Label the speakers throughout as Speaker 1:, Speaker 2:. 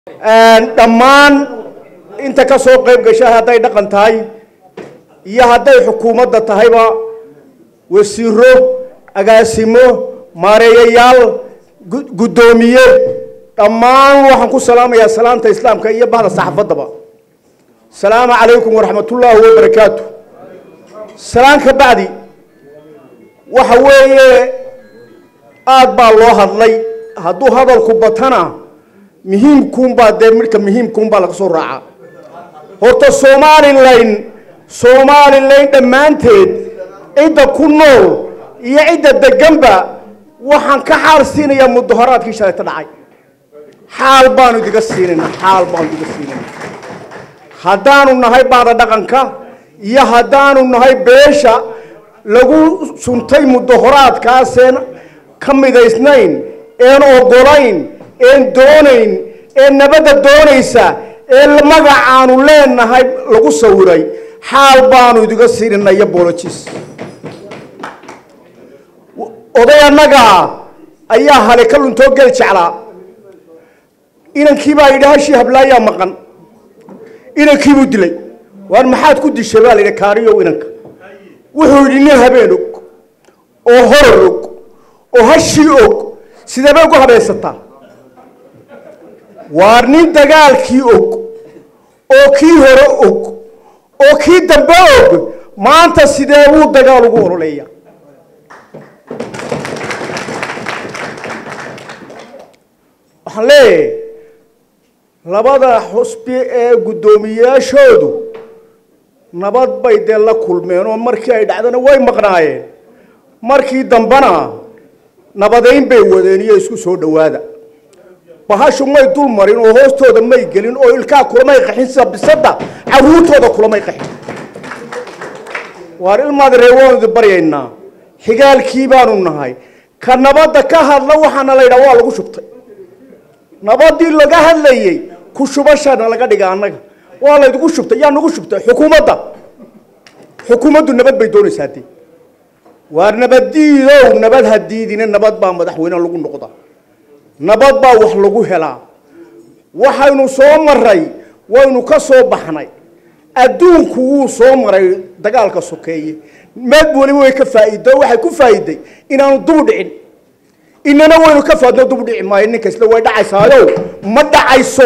Speaker 1: dhammaan inta ka soo qayb gasha hadday dhaqan tahay iyo hadday xukuumadda tahayba wasiiro agaasimo maareeyayaal guddoomiye dhammaan waxaan ku salaamayaa salaanta islaamka iyo bahda saxafaddaba asalaamu calaykum waraxmatullaahi wabarakaatu salaan ka bacdi waxa weeye aada baa loo hadlay hadduu hadalku batana muhiimkuunbaa dee midhka muhiimkuunbaa laga soo raaca horta somalilan somalilan dhammaanteed cidda ku nool iyo cidda deganba waxaan ka xaal siinayaa mudahoraadkii shalayta dhacay xaal baanu idiga siinayna xaal baanu idiga siinayna haddaanu nahay baada dhaqanka iyo haddaanu nahay beesha lagu suntay mudahoraadkaaseen ka midaysnayn een ogolayn een doonayn ee nabadda doonaysa ee magacaanu leenahay lagu sawiray xaal baanu idiga siinayna iyo bolojis oday annagaa ayaa hale ka luntoo geli jeclaa inankiibaa yidhi hashii hablaayaa maqan inankiibuu dilay waar maxaad ku dishay baa la yidhi kaariyow inanka wuxuu yidhi nin habeen og oo horor og oo hashii og sideebay ugu habaysataa waar nin dagaalkii og oo kii hore og oo kii dambe og maanta sidee buu dagaal ugu ololeeya waxaan leeyahay labada xusbi ee guddoomiyeyaashoodu nabad bay dee la kulmeen oo markii ay dhacdana way maqnaayeen markii dambena nabadayn bay wadeen iyo isku soo dhowaada bahashu may dul marin oo hoostooda may gelin oo ilkaa kulamay qaxin sida bisadda caruurtooda kulamay qaxin waar ilmaad reewaanu idi baryaynaa xigaalkii baanu nahay ka nabadda ka hadla waxaana la yidhaha waa lagu shubtay nabadii laga hadlayey ku shubashana laga dhiga annaga waa laydigu shubtay yaa nagu shubtay xukuumadda xukuumaddu nabad bay doonaysaa dee waar nabaddiidow nabad hadiidina nabad baa madaxweyne lagu noqda nabad baa wax lagu helaa waxaynu soo maray waynu ka soo baxnay adduunku wuu soo maray dagaalka sokeeye meed waliba way ka faa'iido waxay ku faa'iiday inaanu dubu dhicin inana waynu ka faadno dubu dhici maayo ninka isle way dhacaysaayo ma dhacayso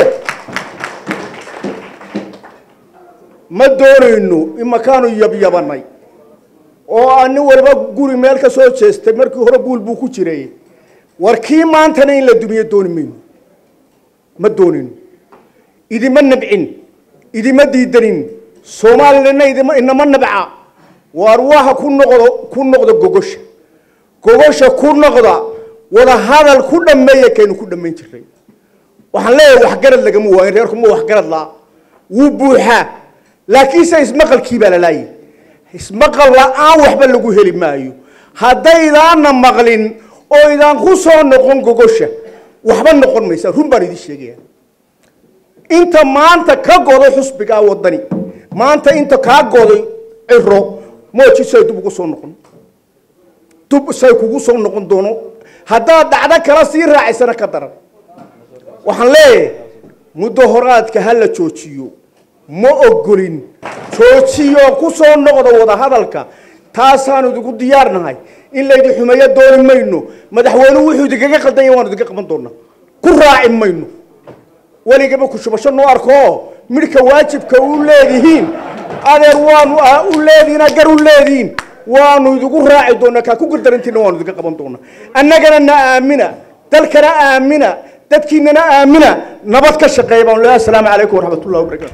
Speaker 1: ma doonayno imakaanu yabyabanay oo ani waliba guri meel ka soo jeestay markii hore buul buu ku jiray war kii maantana in la dumiyo dooni mayno ma doonayno idima nabcin idima diidanin soomaalilana idima inama nabca waar waxa ku noqdo ku noqda gogosha gogosha ku noqda wada hadal ku dhameeya kaynu ku dhamayn jiray waxaan leeyahay waxgarad lagama waayin reerkuma waxgarad laa wuu buuxaa laakiinse ismaqalkii baa lalaayay ismaqal la-aan waxba lagu heli maayo haddaydaana maqlin oo idaan ku soo noqon gogosha waxba noqon maysa run baan idin sheegaya inta maanta ka goday xusbigaa wadani maanta inta kaa goday ciro mooji say dub ugu soo noqon dub say kugu soo noqon doono haddaad dhacdo kala sii raacaysana ka daran waxaan leeyahay mudahoraadka ha la joojiyo ma ogolin joojiyo ku soo noqda wada hadalka taasaanu idigu diyaarnahay in laydi xumeeyo dooni mayno madaxweynuhu wuxuu idinkaga qaldanya waanu idinka qaban doonaa ku raaci mayno weligaba ku shubasho noo arko midhka waajibka u leedihiin adeer waanu u leedihiin gar u leedihiin waanu idigu raaci doonaa kaa ku gardarantiina waanu idinka qaban doonaa annagana na aamina dalkana aamina dadkiinana aamina nabad ka shaqeeya baan leeyahay asalaamu calaykum waraxmatullahi wabarakatu